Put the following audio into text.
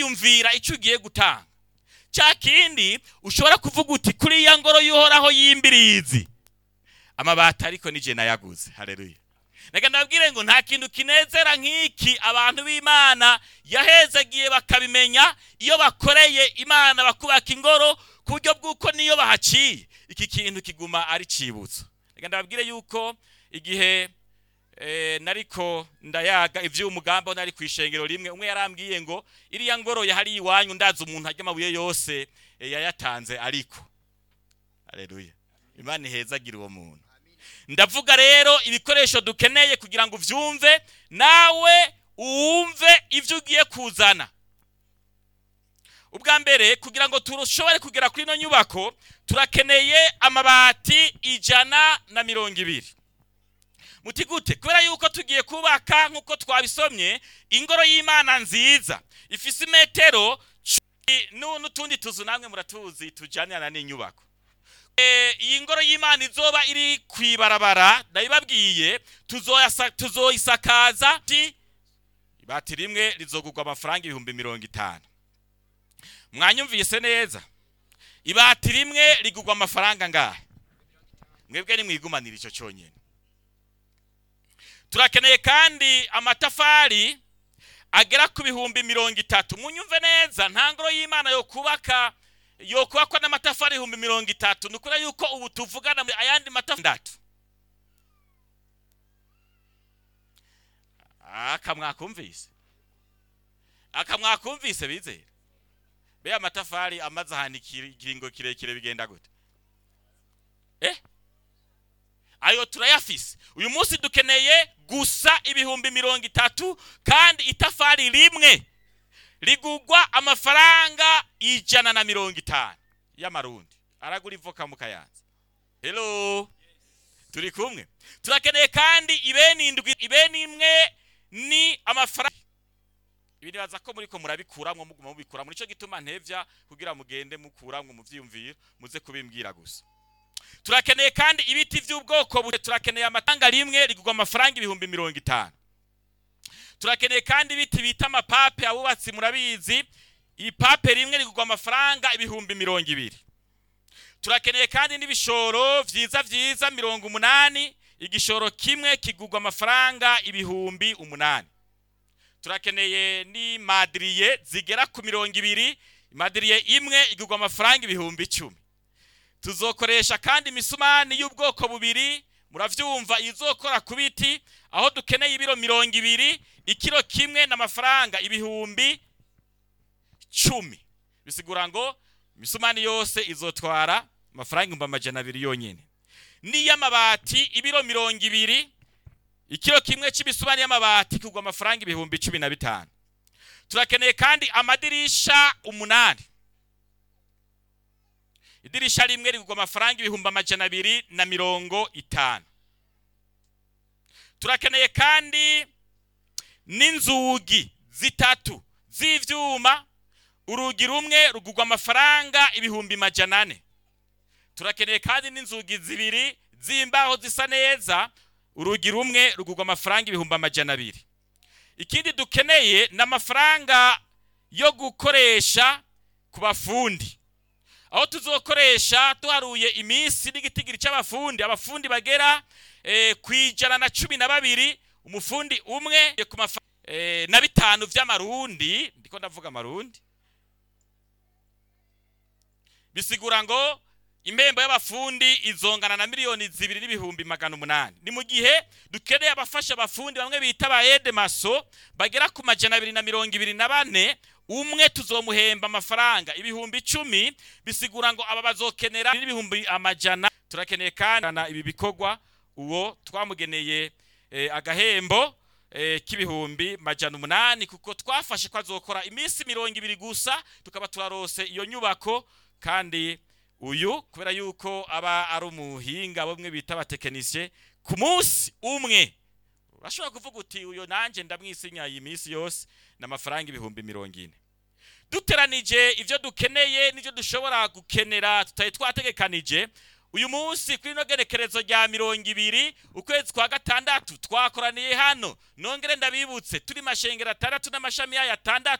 wiyumvira icyo ugiye gutanga cya kindi ushobora kuvuga uti kuri iya ngoro y'uhoraho y'imbirizi amabati ariko nije nayaguze hareruye reka ndabwire ngo nta kintu kinezera nk'iki abantu b'imana yahezagiye bakabimenya iyo bakoreye imana bakubaka ingoro ku buryo bw'uko niyo bahaciye iki kintu kiguma ari cibutso reka ndababwire yuko igihe eh, nariko ndayaga ivy'umugambo nari ku ishengero rimwe umwe yarambwiye ngo iriya ngoro yahari iwanyu ndazi umuntu arya amabuye yose eh, yayatanze ariko haleluya imana ihezagira uwo muntu ndavuga rero ibikoresho dukeneye kugira ngo uvyumve nawe uwumve ivyo ugiye kuzana ubwa mbere kugira ngo tushobore kugera kuri ino nyubako turakeneye amabati ijana na mirongo ibiri muti gute kubera yuko tugiye kubaka nk'uko twabisomye ingoro y'imana nziza ifise imetero cumi nu- n'utundi tuzu namwe muratuzi tujanirana n'inyubako Eh, iyi ngoro y'imana izoba iri ku ibarabara ndabibabwiye tuzoyasa- tuzoyisakaza ti ibati rimwe rizogurwa amafaranga ibihumbi mirongo itanu mwanyumvise neza ibati rimwe rigurwa amafaranga ngahe mwebwe nimwigumanira icyo cyonyine turakeneye kandi amatafari agera ku bihumbi mirongo itatu munyumve neza nta ngoro y'imana yo kubaka yo kubakwa n'amatafari ibihumbi mirongo itatu ni ukuri yuko ubu tuvugana mu ayandi matafari aka mwakumvise aka mwakumvise bizera be amatafari amaze ahantu ikiri- ikiringo kirekire bigenda gute eh ayo turayafise uyu munsi dukeneye gusa ibihumbi mirongo itatu kandi itafari rimwe rigugwa amafaranga ijana na mirongo itanu y'amarundi aragura ivoka mu kayanza hello turi kumwe turakeneye kandi ibeni indwi ibeni imwe ni amafaranga ibi nibaza ko muriko murabikuramwo muguma mubikuramwo nico gituma ntevya kugira mugende mukuramwo muvyiyumviro muze kubimbwira gusa turakeneye kandi ibiti by'ubwoko bute turakeneye amatanga rimwe rigurwa amafaranga ibihumbi mirongo itanu turakeneye kandi ibiti bita amapape abubatsi murabizi ipape rimwe rigurwa amafaranga ibihumbi mirongo ibiri turakeneye kandi n'ibishoro vyiza vyiza mirongo umunani igishoro kimwe kigurwa amafaranga ibihumbi umunani turakeneye ni madiriye zigera ku mirongo ibiri madiriye imwe igurwa amafaranga ibihumbi icumi tuzokoresha kandi imisumani y'ubwoko bubiri muravyumva izokora ku biti aho dukeneye ibiro mirongo ibiri ikiro kimwe n'amafaranga ibihumbi cumi bisigura ngo imisumani yose izotwara amafaranga ibihumbi amajana abiri yonyene n'iy'amabati ibiro mirongo ibiri ikiro kimwe cy'imisumani y'amabati kugwa amafaranga ibihumbi cumi na bitanu turakeneye kandi amadirisha umunani idirisha rimwe rigurwa amafaranga ibihumbi amajana abiri na mirongo itanu turakeneye kandi n'inzugi zitatu z'ivyuma urugi rumwe rugurwa amafaranga ibihumbi majana ane turakeneye kandi n'inzugi zibiri z'imbaho zisa neza urugi rumwe rugurwa amafaranga ibihumbi amajana abiri ikindi dukeneye ni amafaranga yo gukoresha ku bafundi aho tuzokoresha tuharuye iminsi n'igitigiri cy'abafundi abafundi bagera eh, ku ijana na cumi na babiri umufundi umwe ku mafa eh, na bitanu vy'amarundi ndiko ndavuga amarundi bisigura ngo impembo y'abafundi izongana na miliyoni zibiri n'ibihumbi magana umunani ni mu gihe dukeneye abafasha abafundi bamwe bita ba edemaso bagera ku majana abiri na mirongo ibiri na bane umwe tuzomuhemba amafaranga ibihumbi icumi bisigura ngo aba bazokenera n'ibihumbi amajana turakeneye kandi na ibi bikorwa uwo twamugeneye eh, agahembo eh, k'ibihumbi majana umunani kuko twafashe ko azokora iminsi mirongo ibiri gusa tukaba turarose iyo nyubako kandi uyu kubera yuko aba ari umuhinga bamwe bita abatekinisiye ku munsi umwe urashobora kuvuga uti uyu nanjye ndamwisinya iyi minsi yose n'amafaranga ibihumbi mirongo ine duteranije ibyo dukeneye n'ibyo dushobora gukenera tutari twategekanije uyu munsi kuri ino gerekerezo rya mirongo ibiri ukwezi kwa gatandatu twakoraniye hano nongere ndabibutse turi mashengero atandatu n'amashami yayo atandatu